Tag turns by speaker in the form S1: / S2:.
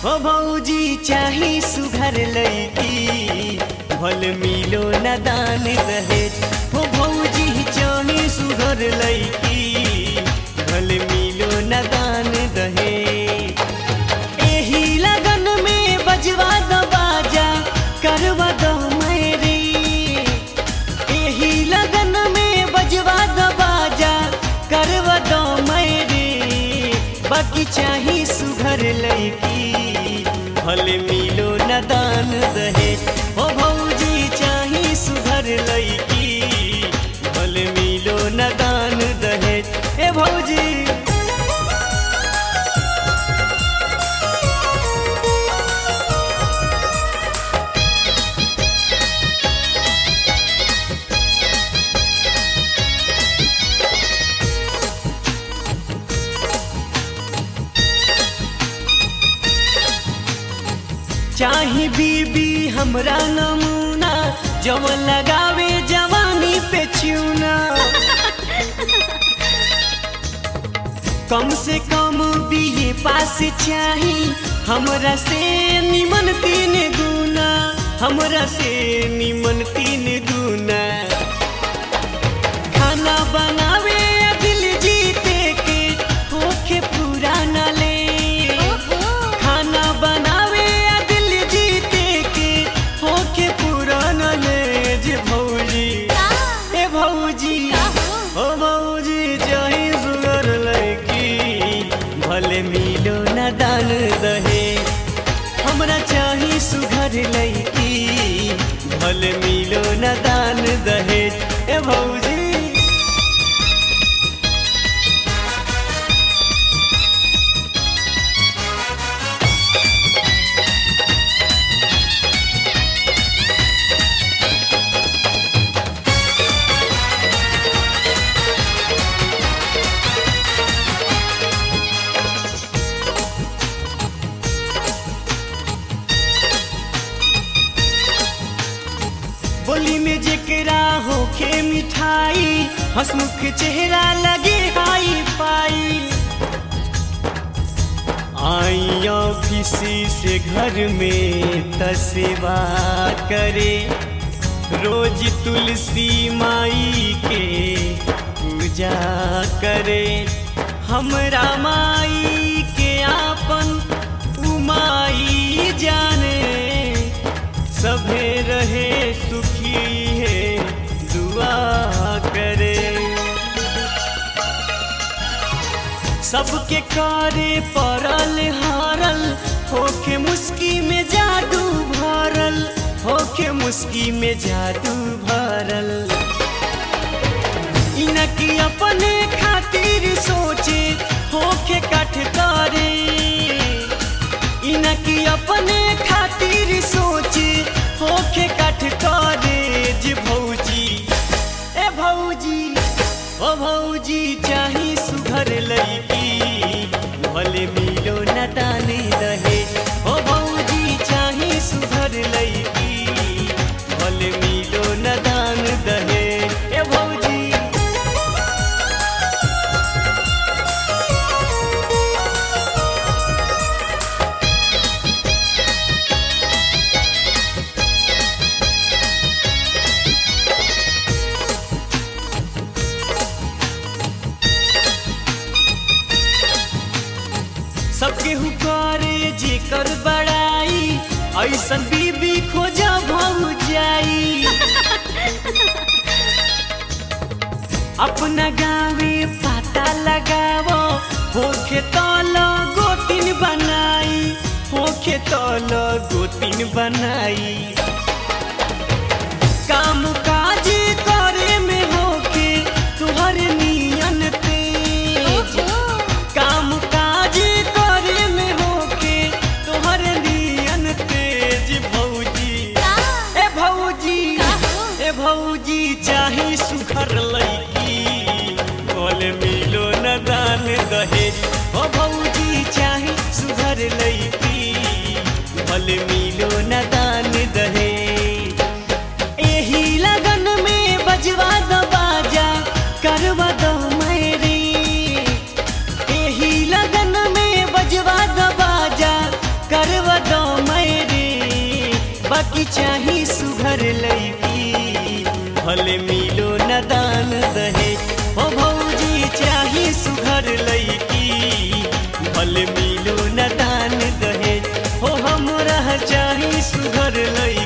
S1: हो भौजी चाही सुघर लैकी भल मिलो न दान दहेज हो भौजी चाही सुघर लैकी भल मिलो न दान दहेज एही लगन में बजवा दो बाजा करवा दो मेरी एही लगन में बजवा दो बाजा करवा दो मेरी बाकी चाही सुघर लैकी भले मिलो न दान दहेज हो भौजी चाही सुघर लैकी भले मिलो न दान दहेज ए भौजी चाही बीबी हमरा नमूना जवन लगावे जवानी पे चूना कम से कम बीए पास चाही हमरा से निमन तीन गुना हमरा से निमन तीन गुना खाना बनावे या दिल जीते के होखे पुराना ले खाना बनावे या दिल जीते के होके पुराना ले जे भौजी ए भौजी ओ भौजी चाहे सुगर लैकी भले मिलो न दान दहे हमरा चाही सुघर लैकी भले मिलो न दान दहे ए भौजी बोली में जेकरा होखे मिठाई हंसमुख चेहरा लगे हाई पाई आई ऑफिस से घर में तसेवा करे रोज तुलसी माई के पूजा करे हमरा माई के आपन उमाई जाने सभे रहे सुखी है दुआ करे सबके कारे परल हारल होके मुस्की में जादू भरल होके मुस्की में जादू भरल इनकी अपने खातिर सोचे होके कठ करे इनकी अपने खातिर सोचे होके कठ करे जे भौजी ए भौजी ओ भौजी चाही सुघर लैकी भले मिलो न ताने रहे ओ भौजी चाही सुघर लैकी भले मिलो न दान दहे ए भौजी सबके हुकारे जेकर बड़ाई ऐसन बीबी खोजा भौ जाई अपना गावे पता लगावो होखे तल गोतिन बनाई होखे तल गोतिन बनाई काम काज करे में होके तुहर नियन तेज काम काज करे में होके तोहर नियन तेज भौजी ए भौजी ए भौजी चाही सुखर लैकी बोल मिलो न दान दहेज ओ भौजी चाही सुघर लैकी बोल मिलो न दान दहेज एही लगन में बजवा दो बाजा करवा दो मेरी एही लगन में बजवा दो बाजा कर भौजी चाही सुघर लैकी भले मिलो न दान दहे ओ भौजी चाही सुघर लैकी भले मिलो न दान दहे हो हमरा चाही सुघर लैकी